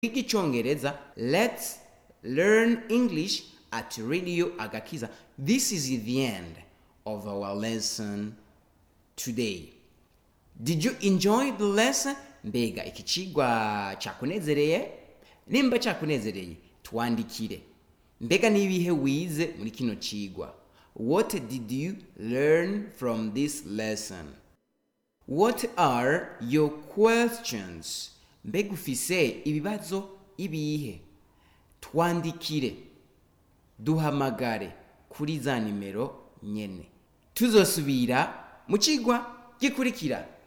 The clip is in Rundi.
kwiga icyongereza let's learn english at radio agakiza this is the end of our lesson today did you enjoy the lesson mbega iki cigwa cyakunezereye nimba cyakunezereye twandikire mbega n'ibihe wize muri kino cigwa what did you learn from this lesson what are your questions mbega ufise ibibazo ibihe twandikire duhamagare kuri za nimero nyene tuzosubira mu cigwa gikurikira